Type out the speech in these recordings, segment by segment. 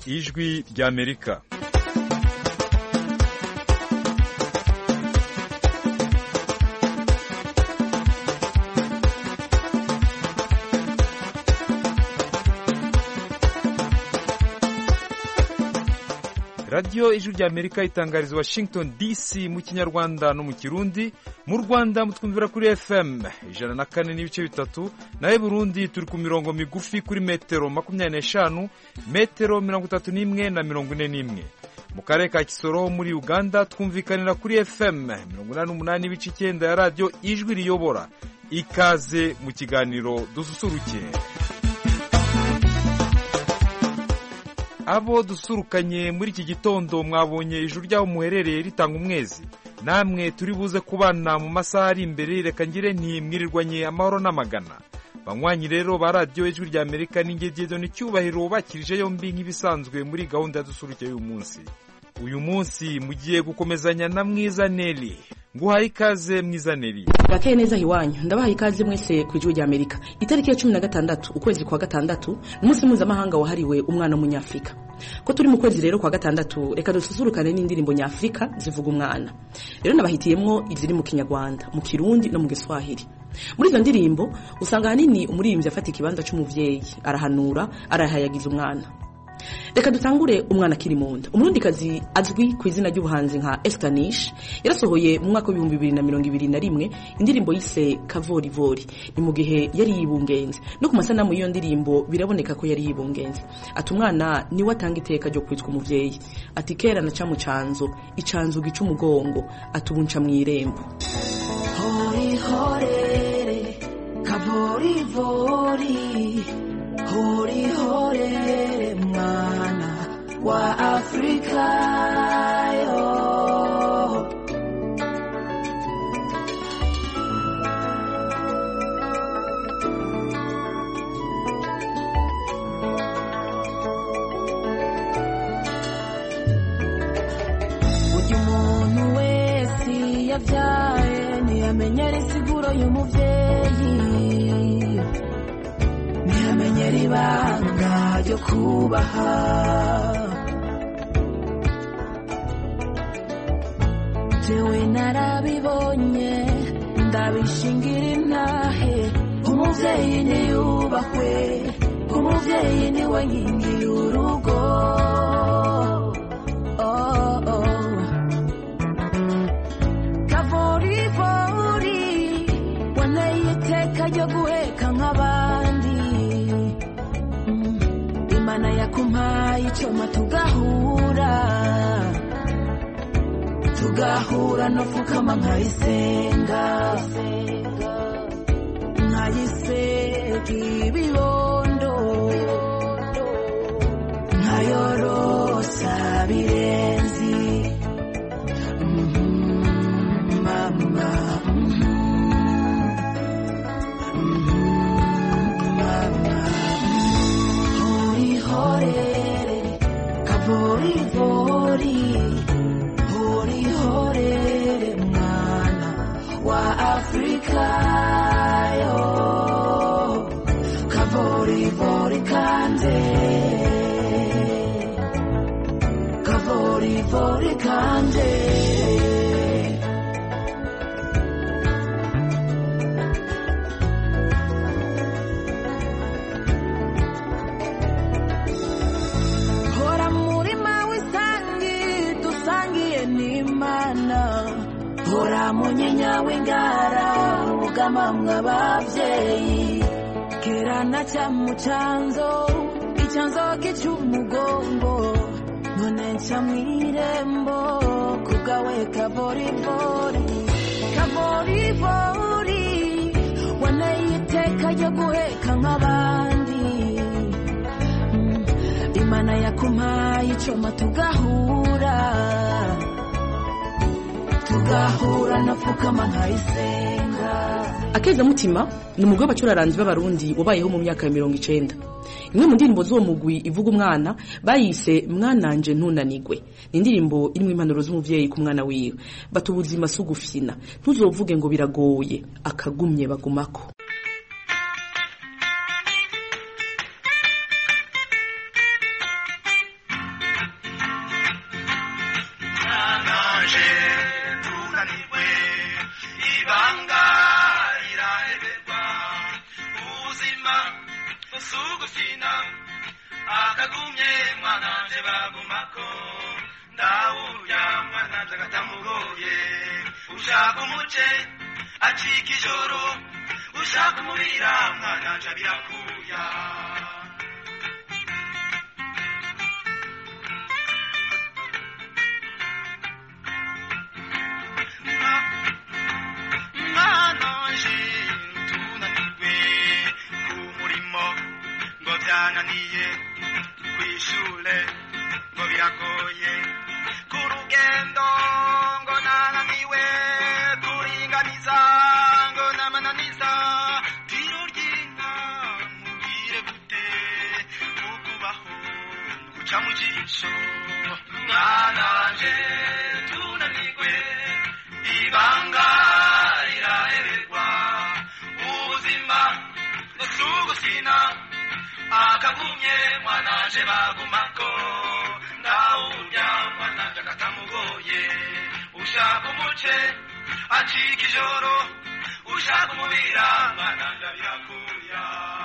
ijwi ry'amerika radiyo ijwi ry'amerika itangariza washington dc mu kinyarwanda no mu kirundi mu rwanda mutwumvira kuri fm ijana na kane n'ibice bitatu nawe burundi turi ku mirongo migufi kuri metero makumyabiri n'eshanu metero mirongo itatu n'imwe na mirongo ine n'imwe mu karere ka kisoro muri uganda twumvikanira kuri fm mirongo inani n'umunani n'ibice icyenda ya radiyo ijwi riyobora ikaze mu kiganiro dususuruke abo dusurukanye muri iki gitondo mwabonye ijuru ry'aho muherereye ritanga umwezi namwe turi buze kubana mu masaha ari imbere reka ngire ntimwirirwanye amahoro n'amagana banywanyi rero ba radiyo ijwi rya amerika n'ingegero n'icyubahiro bakirije yombi nk'ibisanzwe muri gahunda ya dusuruke y'uyu munsi uyu munsi mugiye gukomezanya na mwiza neri nguhaye ikaze mwiza neri bakeye neza iwanyu ndabaha ikaze mwese ku ijwi rya amerika itariki ya cumi na gatandatu ukwezi kwa gatandatu ni umunsi mpuzamahanga wahariwe umwana w'umunyafurika ko turi mu kwezi rero kwa gatandatu reka dususurukane n'indirimbo nyafurika zivuga umwana rero nabahitiyemwo iziri mu kinyarwanda mu kirundi no mu giswahili muri izo ndirimbo usanga ahanini umuririmbyi afata ikibanza cy'umubyeyi arahanura arahayagiza umwana reka dutangure umwana akiri mu nda umurundikazi azwi ku izina ry'ubuhanzi nka esitanishi yarasohoye mu mwaka w'ibihumbi bibiri na mirongo ibiri na rimwe indirimbo yise kavorivori ni mu gihe yari yibungenze no ku masanamu y'iyo ndirimbo biraboneka ko yari yibungenze ati umwana niwe atanga iteka ryo kwitwa umubyeyi ati kera na ca mu canzo icanzo gica umugongo ati ubu nca mu irembo horihorere kavorivori horihorere mwana wa afrika yo burya umuntu wese yabyaye ntiyamenyera isiguro y'umubyeyi ntiyamenyera ibanga ryo kubaha jewe narabibonye ndabishingira intahe umubyeyi niyubahwe umubyeyi niwe nkingi y'urugo oh, oh. kavorivori waneye iteka ryo guheka nk'abandi Mm, imana yakumpaye icyuma tugahura tugahura no fukama nkayisenga nkayisega ibibondo nkayorosa birenzi mama mama horihorere kavorivori horihorere mwana wa afrika yo kavorivori kande kavorivori kande hora murima w'isangi dusangiye n'imana hora munyinya w'ingara ubugama mw'ababyeyi kera na cyamucanzo icyanzo k'icy'umugongo none nca mw'irembo kubwawe kavorivori kavorivori waneye iteka ryo guheka nk'abandi Mm, imana yakumpaye icoma tugahura tugahura napfukama nkayisenga akezamutima ni umugwi w'abacuraranzi b'abarundi wabayeho mu myaka ya mirongo icenda imwe mu ndirimbo z'uwo mugwi ivuga umwana bayise mwananje ntunanigwe ni indirimbo irimo impanuro z'umuvyeyi ku mwana wiwe bata ubuzima si ugufyina ntuzovuge ngo biragoye akagumye bagumako naje tunanirwe ibanga riraheberwa ubuzima busugufina akagumye mwananje bagumako ndawurya mwananje agatamugoye ushaka umuce acika ijoro ushaka umubira mwananje abirakuya mwananje tunanirwe ku murimo ngo byananiye kwishure ngo biragoye ku rugendo ngo nananiwe kuringaniza ngo namananiza tiro ry'inka mubwire gute ukubaho guca mu jisho mwananje tunanirwe ibanga riraheberwa ubuzima busugusina akagumye mwananje bagumako ndawurya mwananje agatamugoye ushaka umuce acika ijoro ushaka umubira mwananje abirakuya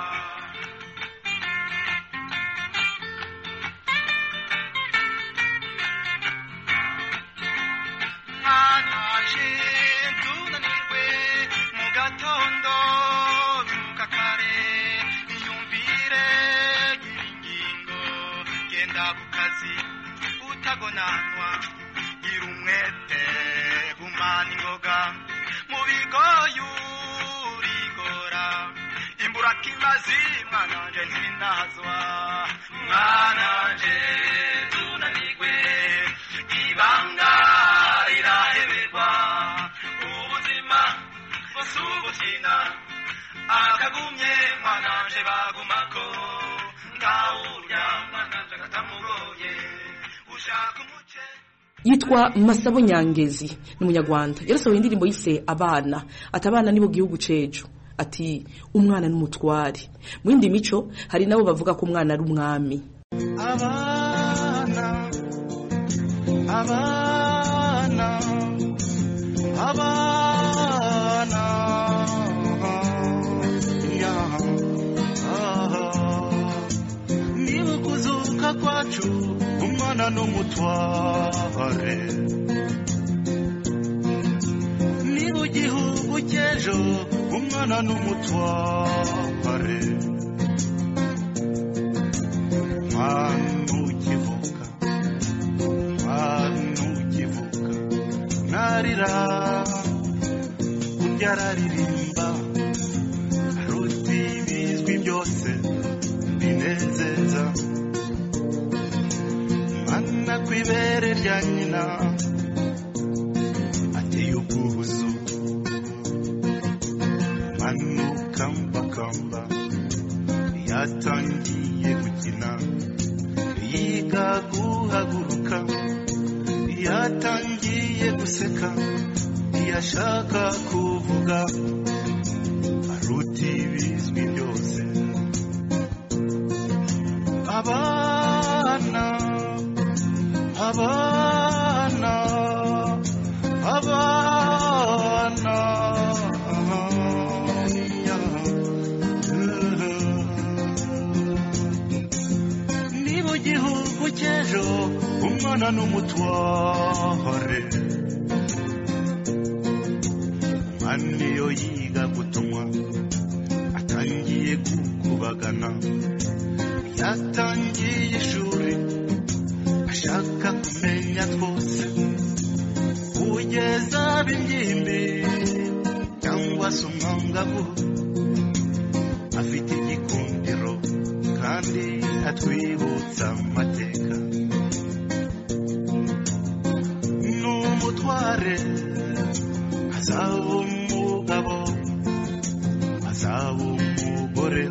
mwananje tunanirwe mu gatondo byuka kare iyumvire ingingo genda ku kazi utagonanwa gira umwete gumana ingoga mu bigoye urigora imbura kimazi mwananje ntinazwa mwananje tunanirwe ibanga riraheberwa ubuzima busugukina akagumye mwananje bagumako ndawurya mwananje agatamugoye ushaka umuce yitwa masabo nyangezi ni umunyarwanda yarasohoye indirimbo yise abana ati abana nibo gihugu cejo ati umwana n'umutware mu yindi mico hari nabo bavuga ko umwana ari umwami abana abana abana ya ah. niba kuzuka kwacu umwana n'umutware niba igihugu cy'ejo umwana n'umutware mwana ukivuka mwana ukivuka narira urya araririmba aruta ibizwi byose binezeza mwana ku ibere rya nyina ateye ubwuzu mwana ukambakamba yatangiye gukina yiga guhaguruka yatangiye guseka ntiyashaka kuvuga aruta ibizwi byose abana abana abana niba igihugu cy'ejo umwana n'umutware umwana iyo yiga gutumwa atangiye gukubagana yatangiye ishuri ashaka kumenya twose kugeza b'ingimbi cyangwa se umwangavu afite igikundiro kandi atwibutsa amateka n'umutware azaba umugabo azaba umugore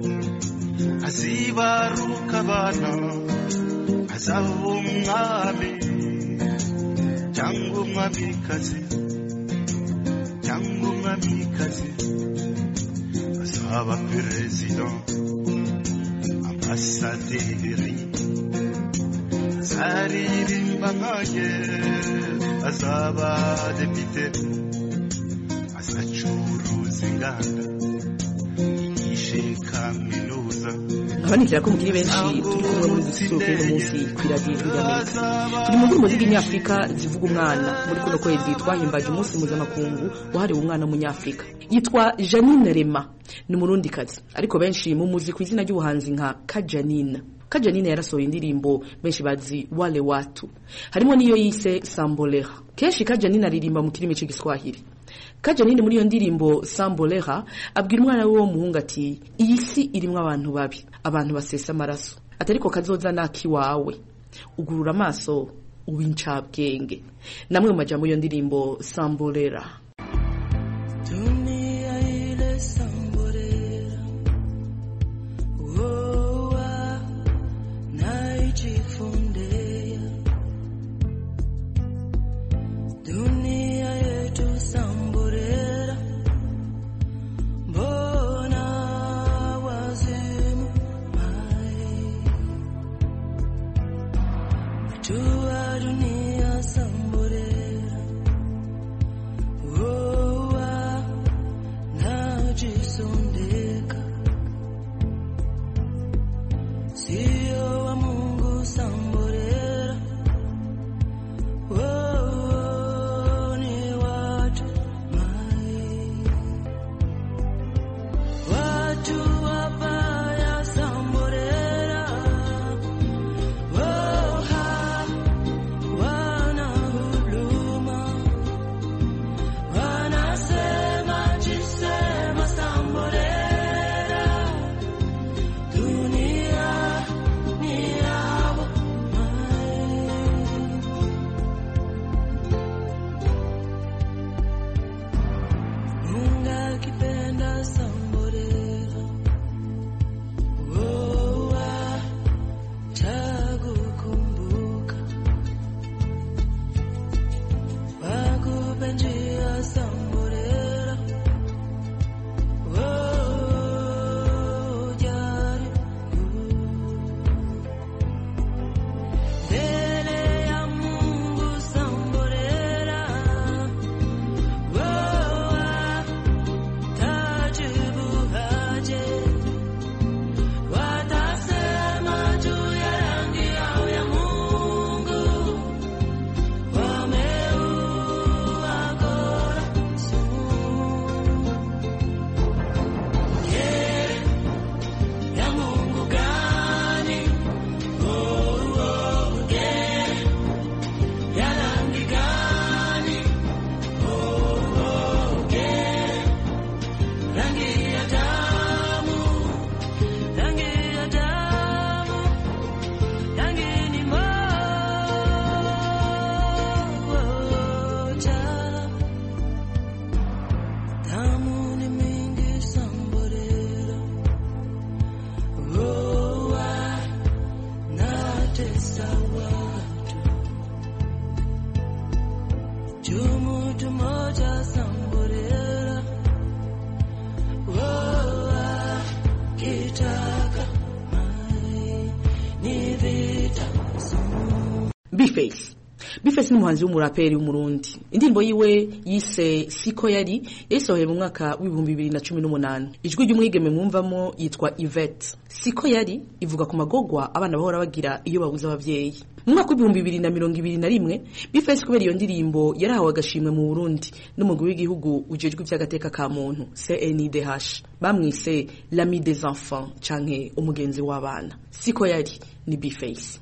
azibaruka abana azaba umwami cyangwa umwamikazi cyangwa umwamikazi azaba perezida ambasaderi zaririmba nkanjye azaba depite azacuruza inganda yigishe kaminuza nkabanizera ko mukiri benshi turi kumwe muri dususuruke uno munsi ku iradiyo ijwi ry'amerika turi mu ndirimbo z'ibinyafurika zivuga umwana muri kuno kwezi twahimbaje umunsi mpuzamakungu wahariwe umwana w'umunyafurika yitwa janine rema ni umurundikazi ariko benshi mu muzi ku izina ry'ubuhanzi nka kajanina kajanine yarasohoye indirimbo benshi bazi wale watu harimo n'iyo yise sambolera kenshi kajanine aririmba mu kirimi cy'igiswahili kajanine muri iyo ndirimbo sambolera abwira umwana we w'umuhungu ati iyi si irimo abantu babi abantu basesa amaraso ati ariko kazoza n'iwawe ugurura amaso uba incabwenge namwe mu majambo y'iyo ndirimbo sambolera Dunia ile sambolera woa naijifundea dunia yetu sambolera mbona wazimu mai tua dunia sambolera woa najisondeka sio wa Mungu sambolera oh, ni watu mai watu wabaya sambolera oh, ha, wana huduma wanasema jisema sambolera dunia ni yabo mai Mungu akipenda sambolera woa takukumbuka wakupe njia sambolera jaribu mbele ya Mungu sambolera woa tajibu haje watasema juu ya rangi yao ya Mungu wameua kora sumu ya Mungu gani oh, oh, gere ya rangi gani oh, oh, gere rangi ya damu rangi ya damu rangi ni moja damu ni mingi sambolera oa natesa watu jumutu moja sambolera oa kitaka mai ni vita sumu Bface Bface ni umuhanzi w'umuraperi w'umurundi indirimbo yiwe yise siko yari yayisohoye mu mwaka w'ibihumbi bibiri na cumi n'umunani ijwi ry'umwigeme mwumvamo yitwa Yvette siko yari ivuga ku magogwa abana bahora bagira iyo babuze ababyeyi mu mwaka w'ibihumbi bibiri na mirongo ibiri na rimwe Bface kubera iyo ndirimbo yarahawe agashimwe mu Burundi n'umugwi w'igihugu ujejwe iby'agateka ka muntu CNIDH bamwise l'ami des enfants canke umugenzi w'abana siko yari ni Bface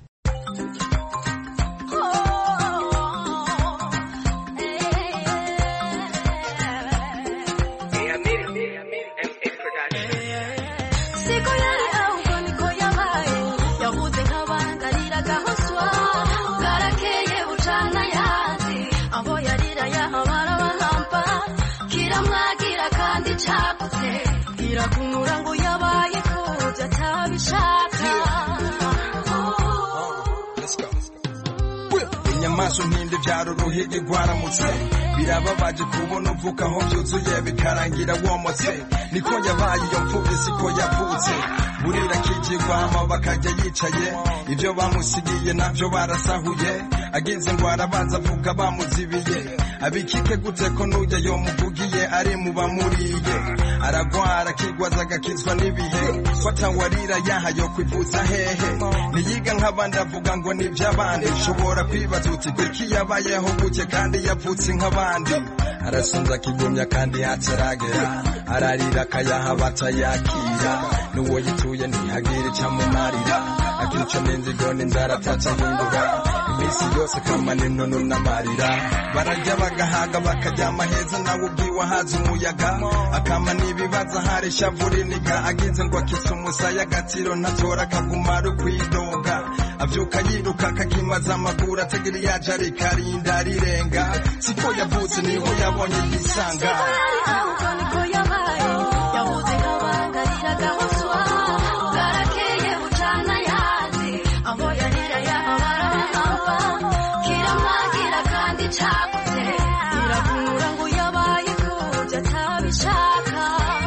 Siko yari ahubwo niko yabaye yavuze nk'abangarira gahoswa bwarakeye bucana yandi aho yarira yahabara bahampa kiramwagira kandi cagutse kirakunura ngo yabaye kubyo atabishaka amaso ntindi vyaro uruhigi rwaramutse birababaje kubona uvuka aho vyuzuye bikarangira womotse niko yabaye iyo mfuvyi siko yavutse burira kijigwa hama bakajya yicaye ibyo bamusigiye navyo barasahuye agize ngo arabanza avuga bamuzibiye abikike gute ko n'ujya yomuvugiye ari mu bamuriye aragwara akigwaza agakizwa n'ibihe fata warira yaha yo kwivuza hehe niyiga nk'abandi avuga ngo ni iby'abandi ushobora kwibaza uti kuki yabayeho gutya kandi yavutse nk'abandi arasonza akigumya kandi hataragera ararira akayaha batayakira n'uwo yituye ntihagire icyamumarira akica n'inzigo n'inzara atacahindura iminsi yose kamana intono n'amarira bararya bagahaga bakaryama heza nawe ubwiwe ahaza umuyaga akama n'ibibazo ahari ishavu riniga agize ngo akise umusaya agatiro ntatora akaguma ari ukwidoga avyuka yiruka akakimaza amaguru ategera yaje arikarinda arirenga siko yavutse niho yabonye yisanga ahubwo niko yabaye yahuze nk'abangarira gahoswa bwarakeye bucana yandi aho yarira yahabara bahamba kiramwagira kandi cagutse irakumura ngo yabaye kubyo atabishaka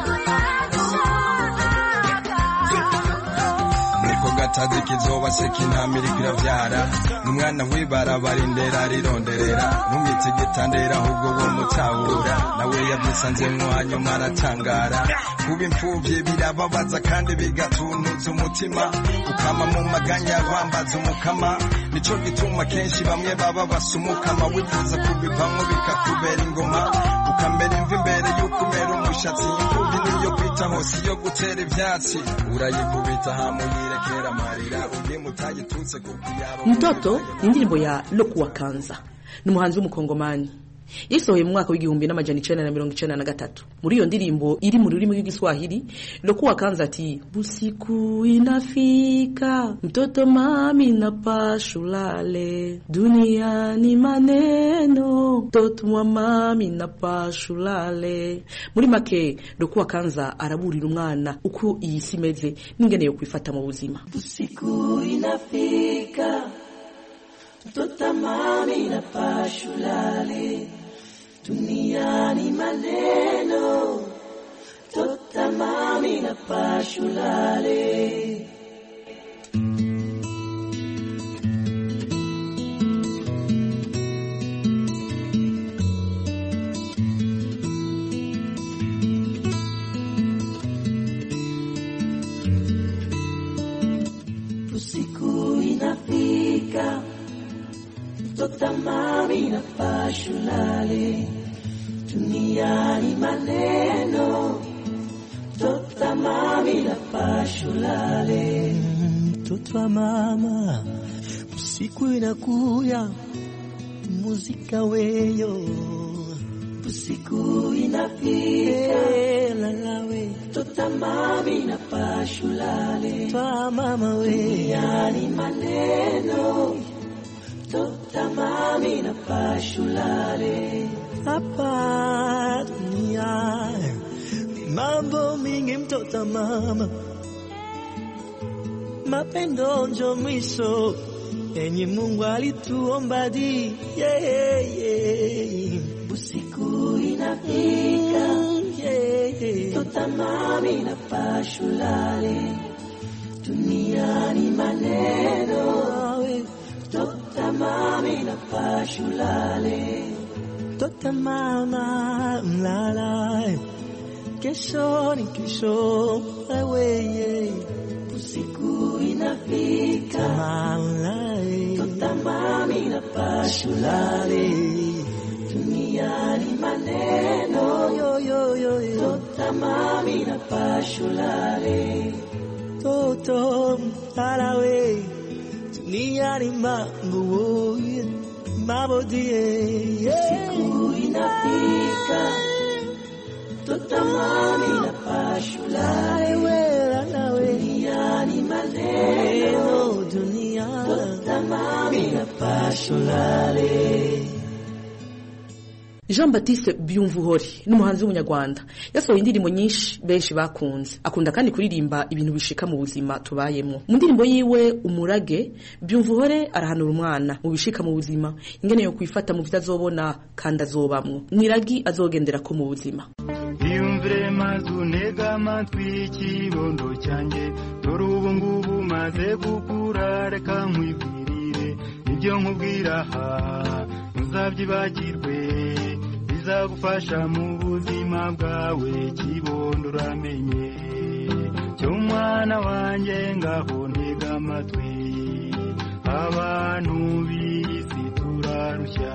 niko gatazi kizoba se kintamira kiravyara n'umwana w'ibarabara indera rironderera ntumwite igitandera ahubwo wo mutabura nawe yavyisanzemwo hanyuma aratangara kuba imfuvyi birababaza kandi bigatuntuza umutima ukama mu maganya wambaza umukama nico gituma kenshi bamwe baba basumukama wifuza kubivamwo bikakubera ingoma ukamera imvi imbere y'uko umera umushatsi imfuvyi niyo kwita hose iyo gutera ivyatsi urayikubita hamuyirekera amarira ugiye mutagitutse kuko yaba mtoto ni indirimbo ya lokuwa kanza ni umuhanzi w'umukongomani yasohoye mu mwaka w'igihumbi n'amajana icenda na mirongo icenda na gatatu muri iyo ndirimbo iri mu rurimi rw'igiswahili lokuwa kanza ati busiku inafika mtoto mami na pashulale duniani maneno mtoto wa mami na pashulale muri make lokuwa kanza araburira umwana uko iyi si imeze n'ingene yo kwifata mu buzima Usiku inafika, mtoto mami na pashulale, duniani maneno, mtoto mami na pashulale. Usiku inafika, mtoto mami na pashulale, duniani maneno, mtoto mami na pashulale. mtoto wa mama, usiku inakuya, muzika weyo Usiku inafika, Eh, lalawe mtoto mami na pashulale, twa mama we duniani maneno, mtoto mami na pashulale. hapa dunia ni mambo mingi, mtoto wa mama, mapendo njo mwisho enye Mungu alituomba di yeah, yeah. Usiku inafika, Mm, yeah. mtoto mami na pashulale, duniani maneno, Awe, mtoto mami na pashulale. Tota mama mlala, kesho ni kesho, wewe Usiku inafika, mama mtoto mami na pashulale, duniani maneno, yo yo yo yo mtoto mami na pashulale. toto mlala we dunia ni mambo mambo die Usiku inafika, mtoto mami na pashulale, wewe we duniani maneno, eno dunia mtoto mami na pashulale. Jean Baptiste Byumvuhori n'umuhanzi w'umunyarwanda yasohoye indirimbo nyinshi benshi bakunze akunda kandi kuririmba ibintu bishika mu buzima tubayemo mu ndirimbo yiwe umurage Byumvuhore arahanura umwana mu bishika mu buzima ingene yo kwifata mu vitazobona kandi azobamwo niragi azogendera ko mu buzima iyumvire maze unega amatwi ikibondo cyanjye dore ubu ngubu maze gukura reka nkwibwirire ibyo nkubwira aha ntuzabyibagirwe bizagufasha mu buzima bwawe kibondo uramenye cyo mwana wanjye ngaho ntega amatwi abantu b'isi turarushya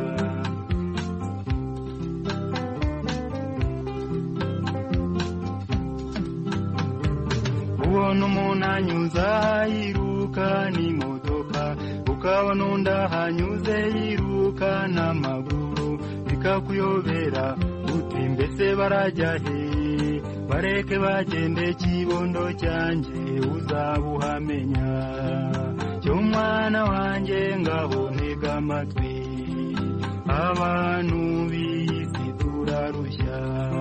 ubona umuntu anyuze yiruka n'imodoka ukabona undi ahanyuze yiruka n'amaguru bikakuyobera uti mbese barajya he bareke bagende kibondo cyanjye uzabuhamenya cyo mwana wanjye ngaho ntega amatwi abantu b'isi turarushya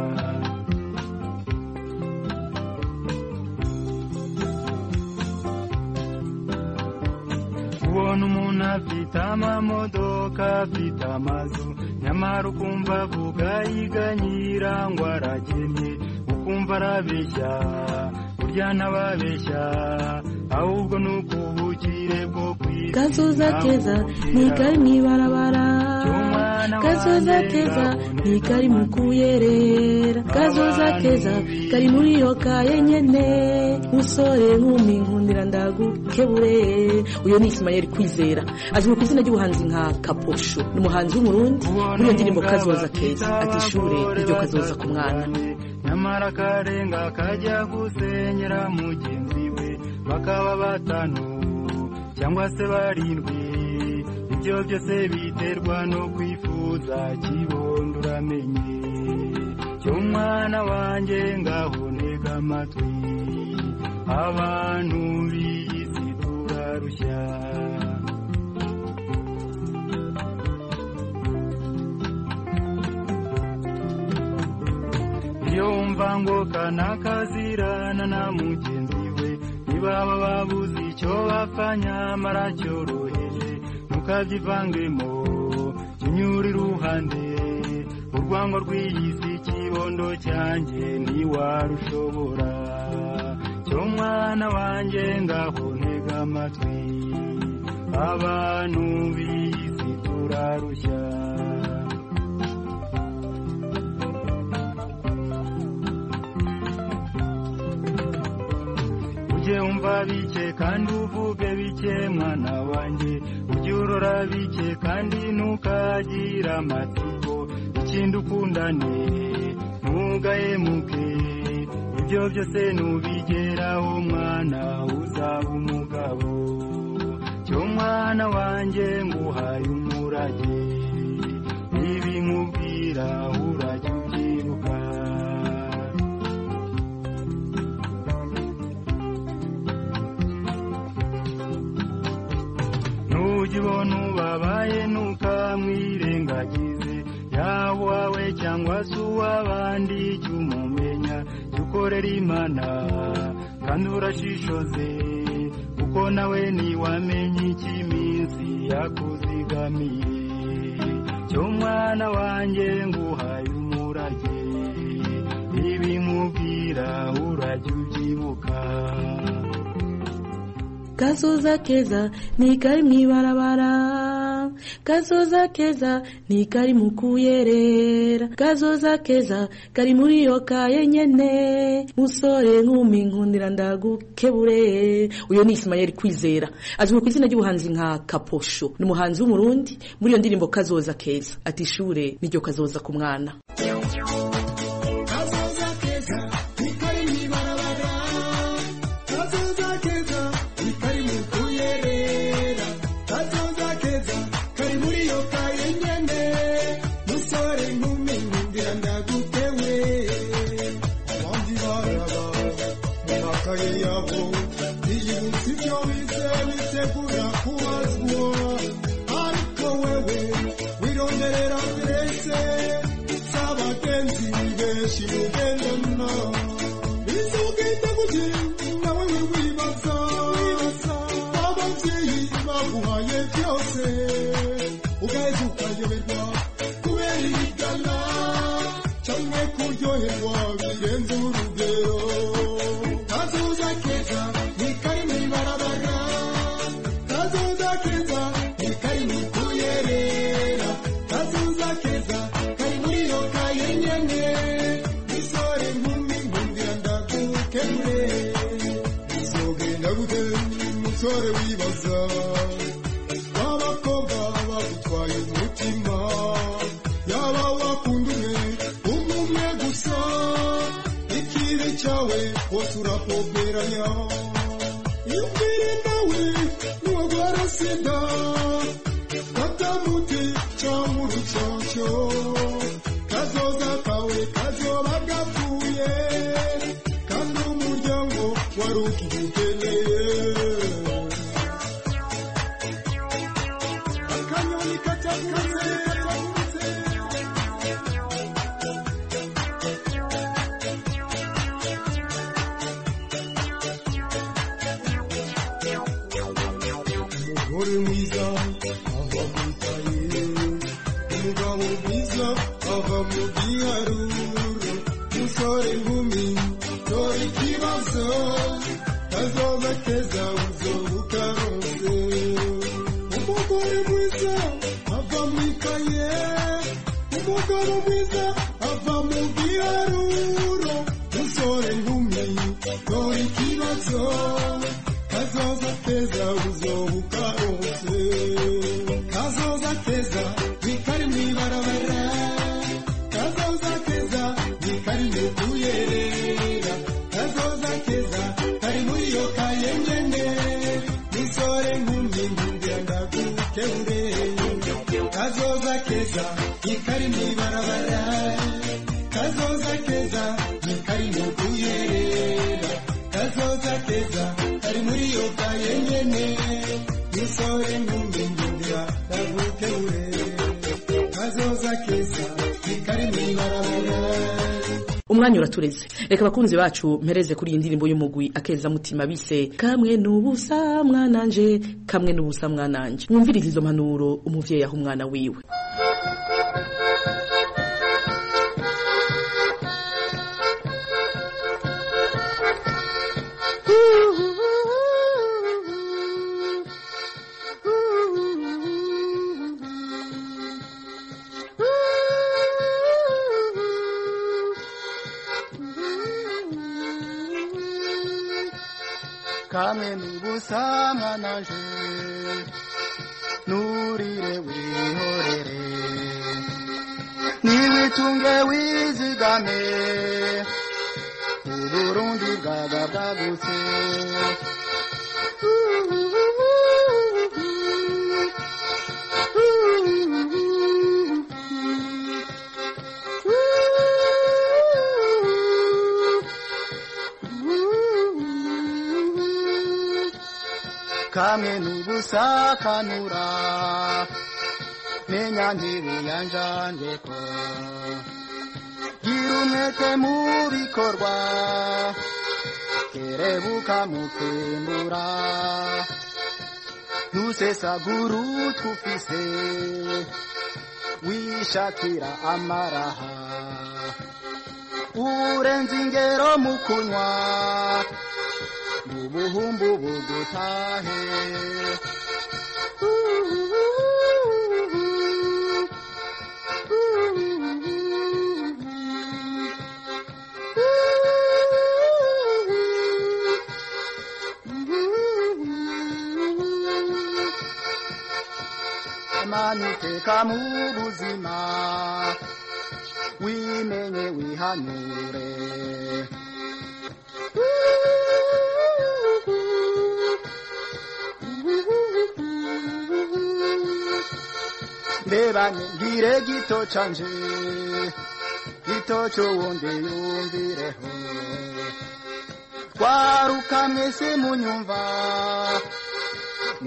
ubona umuntu afite amamodoka afite amazu nyamara ukumva avuga yiganyira ngo aragennye ukumva arabeshya burya ntababeshya ahubwo ni ukubukire bwo kwisi kazoza keza ni kari mw'ibarabara kazoza keza ni kari mu kuyerera kazoza keza kari muri iyo kaye nyene musore nkumi nkundira ndagukebure uyo ni Ismael Kwizera azwi ku izina ry'ubuhanzi nka Kaposho ni umuhanzi w'umurundi muri iyo ndirimbo kazoza keza ati ishure iryo kazoza ku mwana nyamara akarenga kajya gusenyera mugenzi we bakaba batanu cyangwa se barindwi ibyo byose biterwa no kwifuza kibondo uramenye cyo mwana wanjye ngaho ntega amatwi abantu b'isi turarushya iyo wumva ngo kanakazirana na mugenzi we ntibaba babuze icyo bapfa nyamara cyoroheje ntukabyivangemo kinyura iruhande urwango rw'iyi si kibondo cyanjye ntiwarushobora cyo mwana wanjye ngaho ntega amatwi abantu b'iyi si turarushya ujye wumva bike kandi uvuge bike mwana wanjye ujye urora bike kandi ntukagire amatsiko ikindi ukundane ntugahemuke ibyo byose nubigeraho mwana uzaba umugabo cyo mwana wanjye nguhaye umurage ibi nkubwira urajya ubyibuka nujya ubona ubabaye ntukamwirengagize yaba uwawe cyangwa se uw'abandi jya umumenya jya ukorera imana kandi urashishoze kuko nawe ntiwamenya icyo iminsi yakuzigamiye cyo mwana wanjye nguhaye umurage ibi nkubwira urajya ubyibuka kazoza keza ni kari mw'ibarabara kazoza keza ni kari mu kuyerera kazoza keza kari muri iyo kaye nyene musore nkumi nkundira ndagukebure uyo ni Ismael Kwizera azwi ku izina ry'ubuhanzi nka Kaposho ni umuhanzi w'umurundi muri iyo ndirimbo kazoza keza ati ishure niryo kazoza ku mwana kazoza keza ni kari mw'ibarabara kazoza keza ni kari mu kuyerera kazoza keza kari muri iyo kaye nyene musore nkumi nkundira ndagutewe abandi baraba mu makaye yabo biyibutsa ibyo bize bitegura kubazwa ariko wewe wironderera mbese ugendana bizogenda gute nawe we wibaza ababyeyi baguhaye byose ugaheza ukayoberwa kubera irigana cyangwa kuryoherwa birenze urugero kazoza keza ni kari mu ibarabara kazoza keza ni kari mu kuyerera kazoza keza kari muri iyo kaye nyene misore nkumi nkundira ndagukemure bizogenda gute musore wibaza w'abakobwa bagutwaye umutima yaba wakunda umwe umwe gusa ikibi cyawe wose urapoperanya iyo ubwire nawe niwagwara sida katamuti cyangwa urucocyo kazoza kawe kazoba gapfuye kandi umuryango wari ukidukeneye akanyoni katakuze katakuze umugore mwiza ava mu ikaye umugabo mwiza ava mu giharuro umusore inkumi dore ikibazo kazoza keza uzobuka rose umugore mwiza ava mu ikaye umugabo mwiza ava mu giharuro umusore inkumi dore ikibazo kazoza keza uzobuka rose kazoza keza nikari mwibarabara kazoza keza nikari mukuyerera kazoza keza kari muri iyo kaye nyene misore nkumi nkundira ndagukemure kazoza keza nikari mwibarabara kazoza keza nikari mukuyerera kazoza keza kari muri iyo kaye nyene misore nkumi nkundira ndagukemure kazoza keza nikari mwibarabara umwanya uratureze reka abakunzi bacu mpereze kuri iyi ndirimbo y'umugwi akeza mutima bise kamwe n'ubusa mwananje kamwe n'ubusa mwananje mwumvirize izo mpanuro umuvyeyi aha umwana wiwe kamwe n'ubusama naje nurire wihorere niwitunge wizigame uburundi bwaba bwagutse kamwe n'ubusakanura menya ntibiyanjanjeko gira umwete mu bikorwa kerebuka mu kwimbura ntusesagura utufise wishakira amaraha urenze ingero mu kunywa ubuhumbu bugutahe Imana iteka mu buzima wimenye wihanure ndebanye ngire gito canje gito c'uwundi yumvireho twaruka mwese munyumva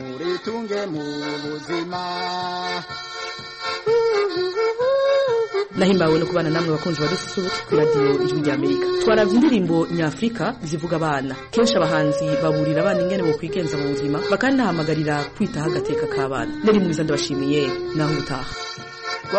muritunge mu buzima nahimbawe no kubana namwe bakunzi badususurutse ku radiyo ijwi rya amerika twaravye indirimbo nyafurika zivuga abana kenshi abahanzi baburira abana ingene bo kwigenza mu buzima bakanahamagarira kwitaho agateka k'abana nari mwiza ndabashimiye naho ubutaha